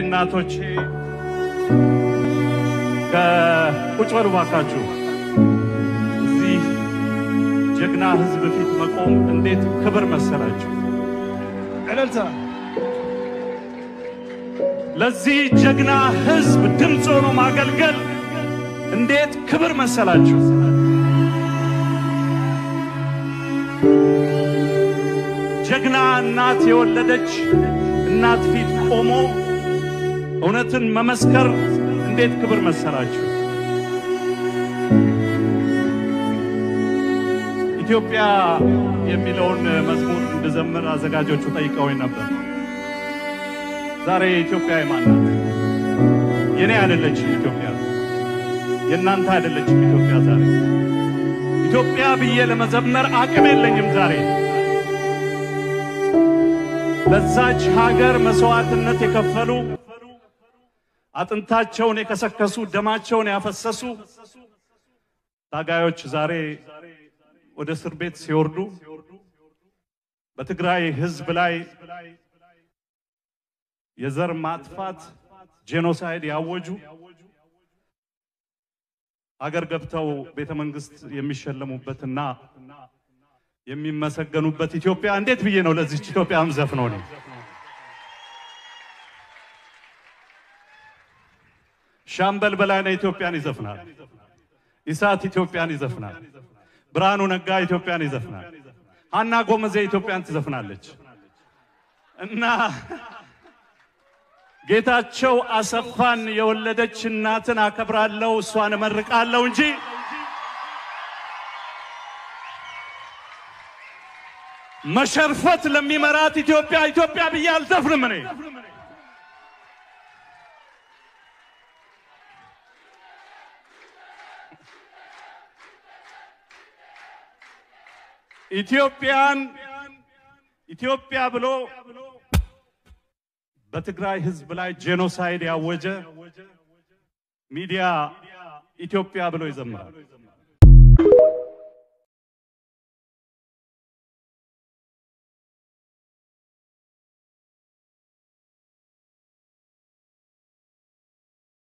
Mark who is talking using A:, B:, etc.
A: እናቶቼ ከቁጭ በሉ ባካችሁ። እዚህ ጀግና ሕዝብ ፊት መቆም እንዴት ክብር መሰላችሁ!
B: እልልታ
A: ለዚህ ጀግና ሕዝብ ድምፅ ሆኖ ማገልገል እንዴት ክብር መሰላችሁ! ጀግና እናት የወለደች እናት ፊት ቆሞ እውነትን መመስከር እንዴት ክብር መሰላችሁ! ኢትዮጵያ የሚለውን መዝሙር እንድዘምር አዘጋጆቹ ጠይቀውኝ ነበር። ዛሬ ኢትዮጵያ የማን ናት? የኔ አይደለችም ኢትዮጵያ፣ የእናንተ አይደለችም ኢትዮጵያ። ዛሬ ኢትዮጵያ ብዬ ለመዘመር አቅም የለኝም ዛሬ ለዛች ሀገር መስዋዕትነት የከፈሉ አጥንታቸውን የከሰከሱ ደማቸውን ያፈሰሱ ታጋዮች ዛሬ ወደ እስር ቤት ሲወርዱ በትግራይ ሕዝብ ላይ የዘር ማጥፋት ጄኖሳይድ ያወጁ አገር ገብተው ቤተ መንግስት የሚሸለሙበትና የሚመሰገኑበት ኢትዮጵያ እንዴት ብዬ ነው ለዚች ኢትዮጵያ ምዘፍነው ነው? ሻምበል በላይነህ ኢትዮጵያን ይዘፍናል። ኢሳት ኢትዮጵያን ይዘፍናል። ብርሃኑ ነጋ ኢትዮጵያን ይዘፍናል። ሀና ጎመዜ ኢትዮጵያን ትዘፍናለች እና ጌታቸው አሰፋን የወለደች እናትን አከብራለሁ፣ እሷን እመርቃለሁ እንጂ መሸርፈት ለሚመራት ኢትዮጵያ ኢትዮጵያ ብዬ አልዘፍንም እኔ። ኢትዮጵያን ኢትዮጵያ ብሎ በትግራይ ሕዝብ ላይ ጄኖሳይድ ያወጀ ሚዲያ ኢትዮጵያ ብሎ ይዘምራል።